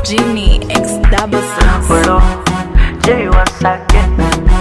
Genie X double six. Hello, Jay once again.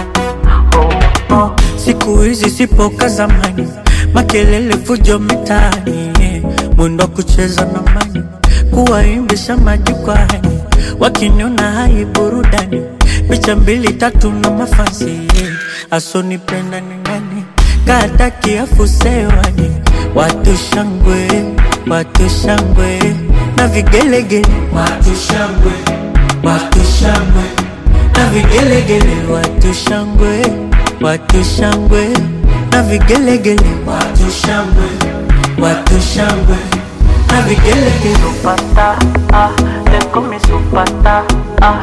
Oh, oh. Siku hizi sipo ka zamani, makelele fujo mitaani, yeah. mwendo wa kucheza na mani, kuwaimbisha majukwani, wakiniona hai burudani, picha mbili tatu na mafansi, yeah. asonipenda ni nani, kata kiafu sewani, watu shangwe, watu shangwe na vigelegele, watu shangwe, watu shangwe na vigelegele, watu shangwe, watu shangwe na vigelegele, watu shangwe, watu shangwe na vigelegele. Supata ah, leko mi supata ah,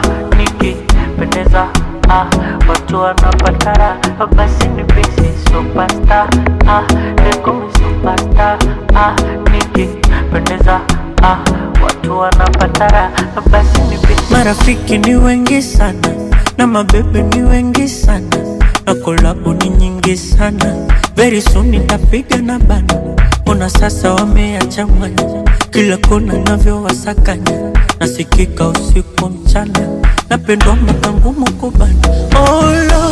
nikipendeza ah, watu wanapatara basi ni bisi supasta ah, leko mi supasta ah, nikipendeza ah, watu wanapatara basi ni bisi. Marafiki ni wengi sana na mabebe ni wengi sana na kolabo ni nyingi sana. Very soon nitapiga na bana, ona sasa wameyachanganya kila kona navyowasakanya, nasikika usiku mchana, napendwa mwaka ngumu kubana. Olo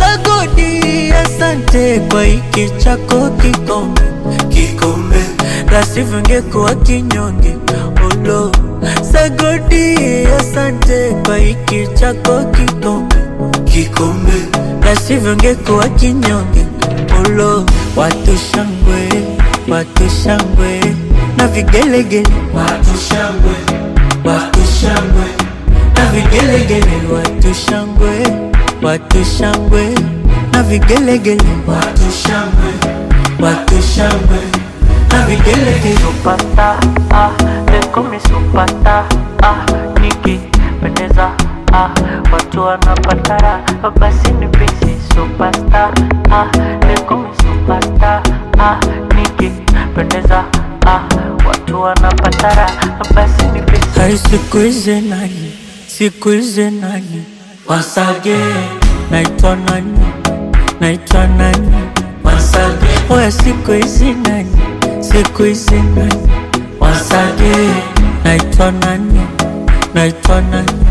sagodi, asante kwa hiki chako kikombe, kikombe la sivyo ngekuwa kinyonge. Olo sagodi, asante kwa hiki chako kikombe, kikombe la sivyo ngekuwa kinyonge. Olo watu shangwe, watu shangwe na vigelegele, watu shangwe, watu shangwe na vigelegele, watu shangwe, watu shangwe na vigelegele, watu shangwe, watu shangwe na vigelegele. Supata ah, leko mi supata ah, nikipendeza ah, watu wanapatara basi ni bisi supasta ah, leko mi supasta ah, nikipendeza ah, watu wanapatara basi ni bisi Hai siku hizi nani, siku hizi nani Wasage, naitwa nani, naitwa nani Wasage, oya siku hizi nani, siku hizi nani Wasage, naitwa nani, naitwa nani